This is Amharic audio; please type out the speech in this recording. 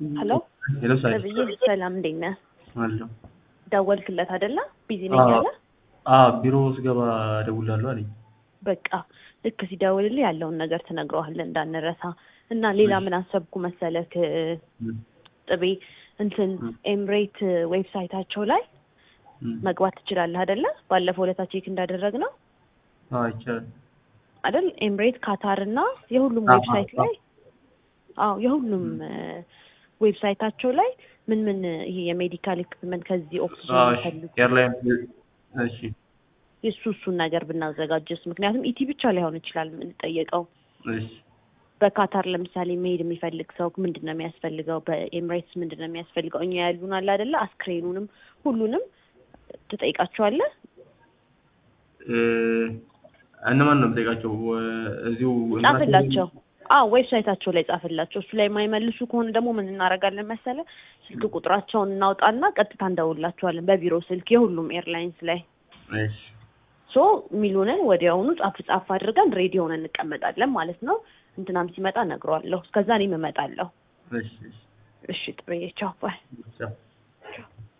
ሄሎ ሄሎ ሳይ ነብዬ፣ ሰላም እንዴት ነህ? አለሁ። ደወልክለት አይደለ? ቢዚ ነኝ አዎ። አለ። አዎ ቢሮ ስገባ እደውላለሁ አለኝ። በቃ ልክ ሲደውልልህ ያለውን ነገር ትነግረዋለህ እንዳንረሳ። እና ሌላ ምን አሰብኩ መሰለክ እም፣ ጥቤ እንትን እም። ኤምሬት ዌብሳይታቸው ላይ እም። መግባት ትችላለህ አይደለ? ባለፈው ዕለት ቼክ እንዳደረግ ነው አዎ ይቻላል። አይደል? ኤምሬት ካታር እና የሁሉም አዎ፣ ዌብሳይት አዎ። ላይ አዎ የሁሉም ዌብሳይታቸው ላይ ምን ምን ይሄ የሜዲካል ኢኩፕመንት ከዚህ ኦክሲጅን አዎ እሺ። የሚፈልጉ ኤርላይን እሺ የሱ እሱን ነገር ብናዘጋጀስ፣ ምክንያቱም ኢቲ ብቻ ላይሆን ይችላል የምንጠየቀው። እሺ በካታር ለምሳሌ መሄድ የሚፈልግ ሰው ምንድን ነው የሚያስፈልገው? በኤምሬትስ ምንድን ነው የሚያስፈልገው? እኛ ያሉን አለ አይደለ? አስክሬኑንም ሁሉንም ትጠይቃቸዋለህ። እ፣ እነማን ነው የምጠይቃቸው? ወ- እዚሁ ጻፍላቸው። አዎ ዌብሳይታቸው ላይ ጻፍላቸው። እሱ ላይ የማይመልሱ ከሆነ ደግሞ ምን እናደርጋለን መሰለ፣ ስልክ ቁጥራቸውን እናውጣና ቀጥታ እንደውላቸዋለን በቢሮ ስልክ የሁሉም ኤርላይንስ ላይ እሺ ሶ ሚሉንን ወዲያውኑ ጻፍ ጻፍ አድርገን ሬዲ ሆነን እንቀመጣለን ማለት ነው። እንትናም ሲመጣ እነግረዋለሁ። እስከዛ እኔም እመጣለሁ። እሺ እሺ እሺ ጥሩዬ፣ ቻው ባይ። ቻው።